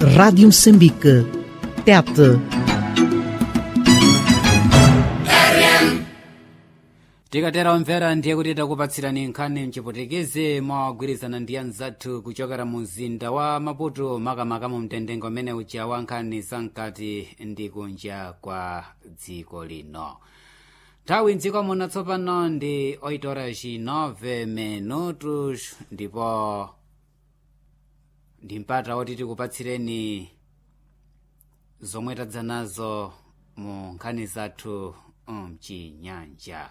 Rádio Moçambique. Tete. tikatera omvera ndiye kuti takupatsirani nkhani mchiputikezi mogwirizana ndi anzathu kuchokera mu mzinda wa maputo makamaka mu mtendengo umene uja wa nkhani zamkati ndi kunja kwa dziko lino nthawi mdziko muno tsopano ndi 8 horas 9 minutos ndipo ndi mpata woti tikupatsireni zomwe tadza nazo mu nkhani zathu mchinyanja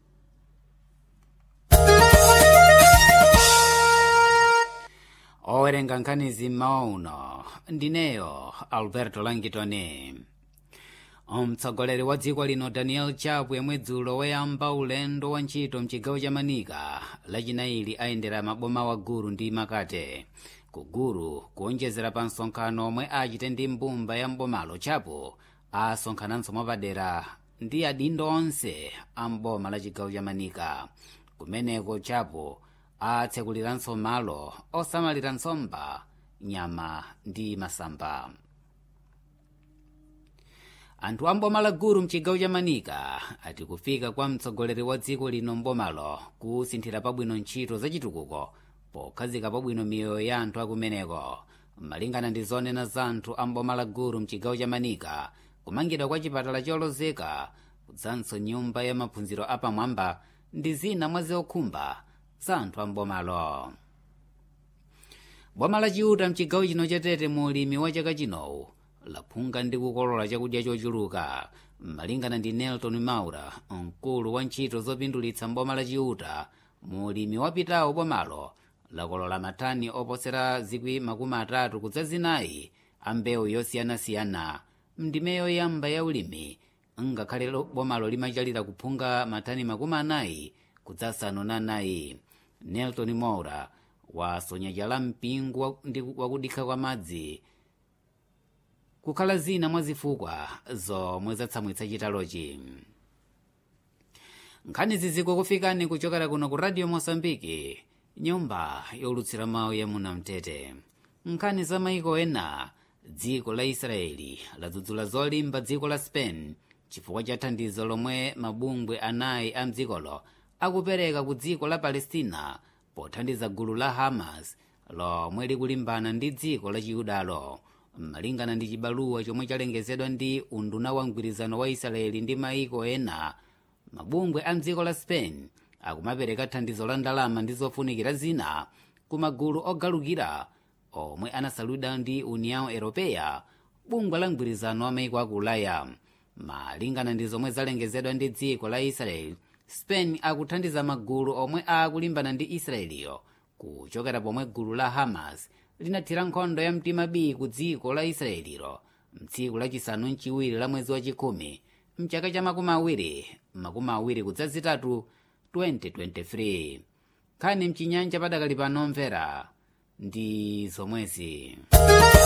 owerenga nkhanizi mmawa uno ndineyo alberto langitoni mtsogoleri wa dziko lino daniel chapo yemwe dzulo wayamba ulendo wa ntchito mchigawo cha manika lachinaili ayendera maboma wa gulu ndi makate ku gulu kuonjezera pa msonkhano omwe achite ndi mbumba ya mbomalo chapo asonkhananso mwapadera ndi adindo onse a mboma la chigawo cha manika kumeneko chapo atsekuliranso malo osamalira nsomba nyama ndi masamba anthu a mboma la gulu mchigawo cha manika ati kufika kwa mtsogoleri wa dziko lino mbomalo kusinthira pabwino ntchito zachitukuko pokhazika pabwino miyoyo ya anthu akumeneko malingana ndi zonena za anthu a mboma la gulu mchigawo cha manika kumangidwa kwa chipatala cholozeka kudzanso nyumba ya maphunziro apamwamba ndi zina mwa zokhumba za anthu a mbomalo boma lachiuta mchigawo chino chatete mu ulimi wa chaka chinowu laphunga ndi kukolola chakudya chochuluka malingana ndi nelton maura mkulu wa ntchito zopindulitsa mboma lachiuta mu ulimi wapitawo bomalo lakolola matani oposera zikwi makumi atatu kudza zinayi a mbewu yosiyanasiyana mndime yoyamba ya ulimi ngakhale bomalo limachalira kuphunga matani makumi anayi kudza asanu na anayi nelton maura wasonya chala mpingo wakudikha kwa madzi kukhala zina mwa zifukwa zomwe zatsamwitsa chitalochi nkhani ziziko kufikani kuchokera kuno ku radio mosambiki nyumba yolutsira mawu ya munamtete nkhani za maiko ena dziko la israeli ladzudzula zolimba dziko la spain chifukwa cha thandizo lomwe mabungwe anayi a mdzikolo akupereka ku dziko la palestina pothandiza gulu la hamas lomwe likulimbana ndi dziko la chiyudalo malingana ndi chibaluwa chomwe chalengezedwa ndi unduna wa mgwirizano wa israeli ndi maiko ena mabungwe a mdziko la spain akumapereka thandizo la ndalama ndi zofunikira zina ku magulu ogalukira omwe anasalidwa ndi união europeya bungwe la mgwirizano wa maiko aku ulaya malingana ndi zomwe zalengezedwa ndi dziko la israeli spain akuthandiza magulu omwe akulimbana ndi israeliyo kuchokera pomwe gulu la hamas linathira nkhondo ya mtima b ku dziko la israelilo mtsiku lachisanu mchiwiri la mwezi wachikhumi mchaka cha makumi awiri makumi awiri kudzazitatu 2023 nkhani mchinyanja padakali pano mvera ndi zomwezi